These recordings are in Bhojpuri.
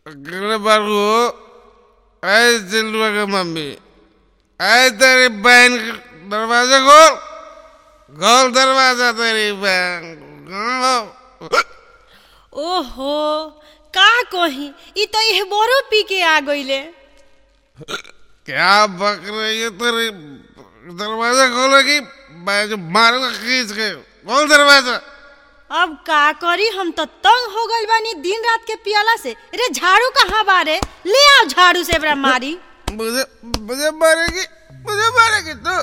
अगले बार को आए चिल्लुआ की मम्मी आए तेरी बहन का दरवाजा खोल खोल दरवाजा तेरी बहन खोल। ओहो का कही ई तो यह बोरो पी के आ गईले क्या बक रही है तेरी दरवाजा खोलेगी मैं जो मारूंगा खींच के खोल दरवाजा अब का करी हम तो तंग हो गइल बानी दिन रात के पियाला से रे झाड़ू कहाँ बारे ले आओ झाड़ू से एकरा मारी मुझे मुझे मारेगी मुझे मारेगी तो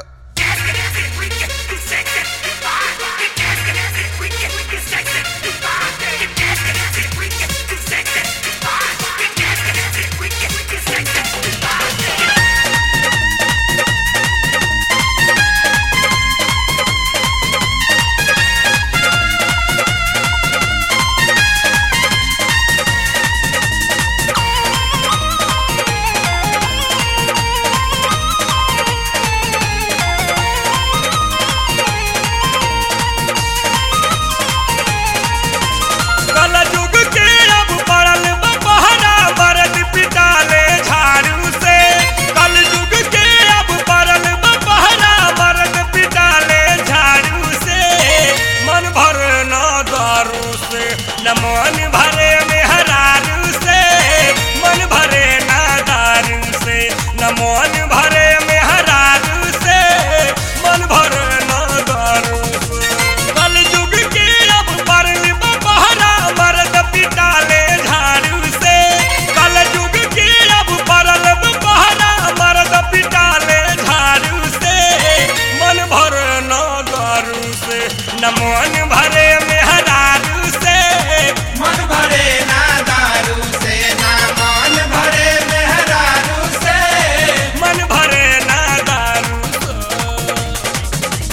कलयुग के अब पड़ल बा पहरा मरद पिटाले झाड़ू से कलयुग के अब पड़ल बा पहरा मरद पिटाले झाड़ू से मन भर न दारू से न मन भरे में हरारू से मन भरे न दारू से न मन भरे में हरारू से मन भरे न दारू से कलयुग के अब पड़ल बा पहरा मरद पिटाले झाड़ू से कलयुग के अब पड़ल बा पहरा मरद पिटाले झाड़ू से मन भर न दारू से न मन भरे में हरारू से मन भरे ना दारू से ना मन भरे मेहरारू से मन भरे ना दारू से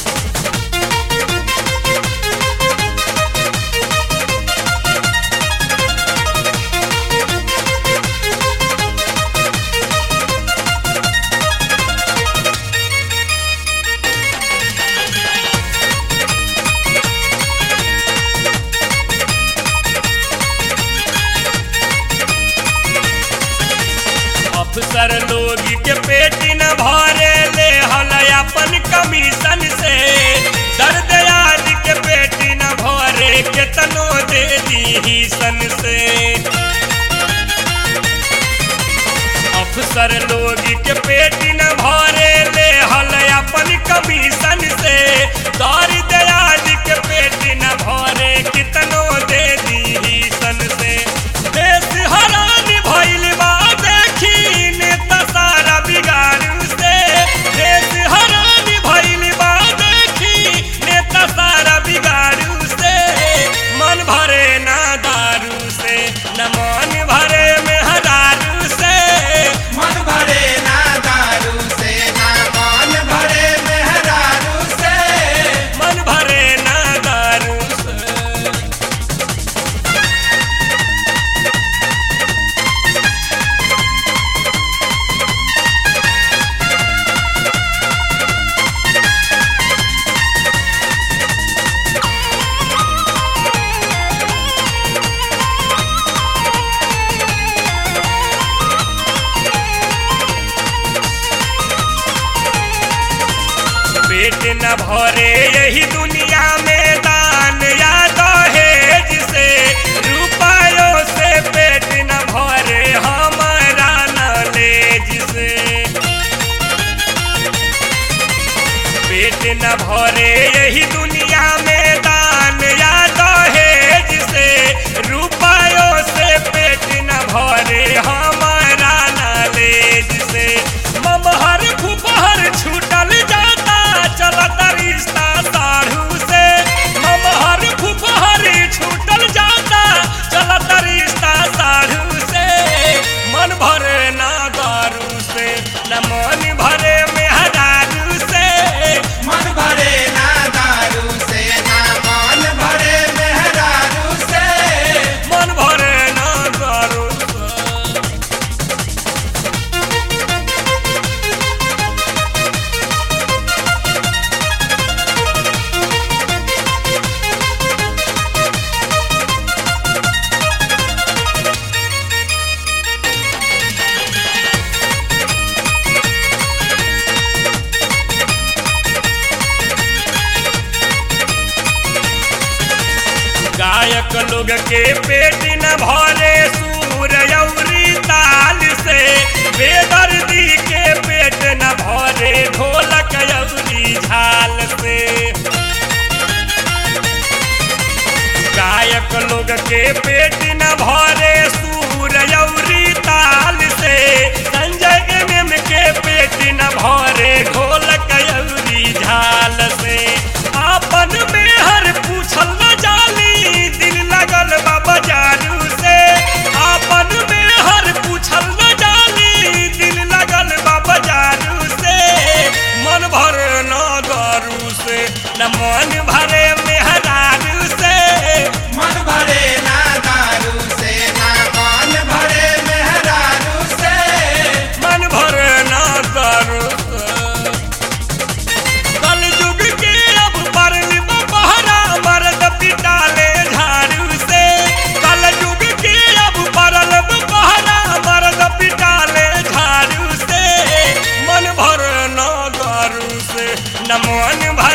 अफसर लोग के पेट न भरे ले हल अपन कमीशन से दर्द याद के पेट न भरे केतनो दे दी सन से अफसर लोग के पेट न भरे ले हल अपन कमीशन से दर्द याद के पेट न भरे कितनो दे दी सन से देश हरान भइल बा देखी नेता सारा बिगाड़ू से देश हरान भइल बा देखी नेता सारा बिगाड़ू से मन भरे ना दारू से न मन भरे में हरारू से मन भरे ना दारू से ना मन भरे मेहरारू से मन भरे ना दारू से पेट न भरे यही दुनिया में दान या दहेज से रुपयों से पेट न भरे हमारा नॉलेज से पेट न भरे यही दुनिया में दान या दहेज से रुपयों से पेट न भरे हमारा नॉलेज से ममहर फुपहर छूटल जाता चलता रिश्ता साढ़ू से लोग के पेट न भरे सूर यौरी ताल से बेदर्दी के पेट न भरे ढोलक यौरी झाल से गायक लोग के पेट न भरे सूर यौरी ताल से संजय एम एम के पेट न भरे ढोलक यौरी झाल से आपन में हर पूछल न जाली दिल लगल बा बाजारू से आपन में हर पूछल न जाली दिल लगल बा बाजारू से मन भर न दारू से न मन भरे मेहरारू से मन भरे ना दारू से ना मन भरे मेहरारू से मन भर ना दारू से कल युग के अब परल बहरा मर्द पिटाले झाड़ू से कल युग के अब परल बहरा मर्द पिटाले झाड़ू से मन भर न दारू से न मन भर